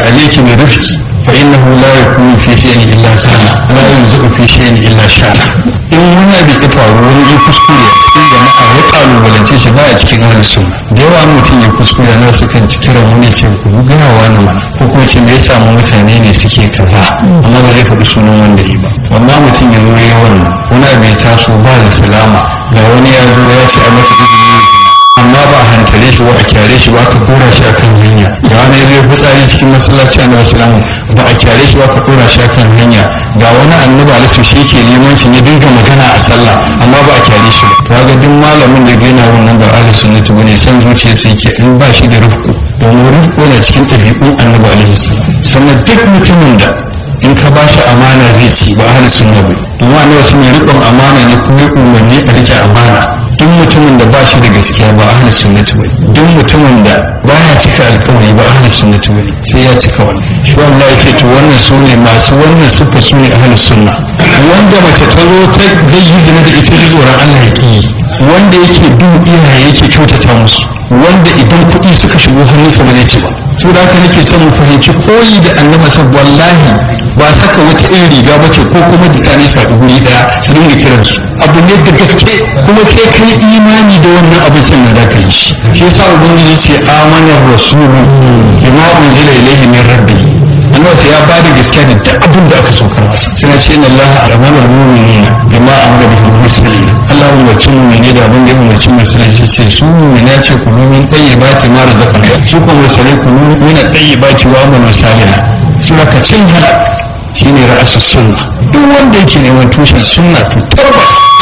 alayki bi rifqi fa innahu la yakunu fi shay'in illa sana la yunzu fi shay'in illa shana in wani abu ya faru wani ya kuskure a cikin jama'a ya kalubalance shi ba a cikin ahli sunna da yawa mutum ya kuskure na su kan kiran wani ce ku gaya wani mana ko kuma ce me ya samu mutane ne suke kaza amma ba zai faɗi sunan wanda yi ba amma mutum ya zo ya wannan wani abu ya taso ba da salama ga wani ya zo ya ce a masa izini amma ba a hantare shi ba a kyare shi ba ka dora shi akan hanya ga wani zai fitsari cikin masallaci annabi sallallahu ba a kyare shi ba ka dora shi akan hanya ga wani annabi alisu shi ke limancin ya dinga magana a sallah amma ba a kyare shi ba ga duk malamin da gaina wannan ba ahli sunnati bane san zuciya sai ke in ba shi da rufku domin rufku na cikin ɗabi'un annabi alaihi salam sannan duk mutumin da in ka ba shi amana zai ci ba ahli sunna bane domin annabi sun yi riƙon amana ne kuma ya umarni a rike amana duk mutumin da ba shi da gaskiya ba ahli sunnati bane duk mutumin da baya cika alkawari ba ahli sunnati bane sai ya cika wani shi wallahi sai to wannan su ne masu wannan sufa su ne ahli sunna wanda mace ta zo ta zai yi zina da ita tsoron Allah ya ki wanda yake bin iyaye yake kyautata musu wanda idan kuɗi suka shigo hannunsa ba zai ci ba su da haka nake son mu fahimci koyi da annabi sa wallahi ba saka wata irin riga ba ce ko kuma mutane su haɗu guri ɗaya su dinga kiransu abu ne da gaske kuma sai kai imani da wannan abin sannan za ka yi shi shi yasa ubangiji ce amanar rasulu bima unzila ilayhi min rabbi annabi sai ya bada gaskiya da duk abin da aka saukar masa sai ce inna allaha amara al-mu'minina bima amara bihi al-mursalin Allah ya umarci mu'mini da abin da ya umarci mursalai shi ce su mu'mina ce ku min tayyibati ma razaqna su kuma mursalai ku min tayyibati wa amalu salihah su ka cin halak shine ra'asus sunna duk wanda yake neman tushen sunna to tabbas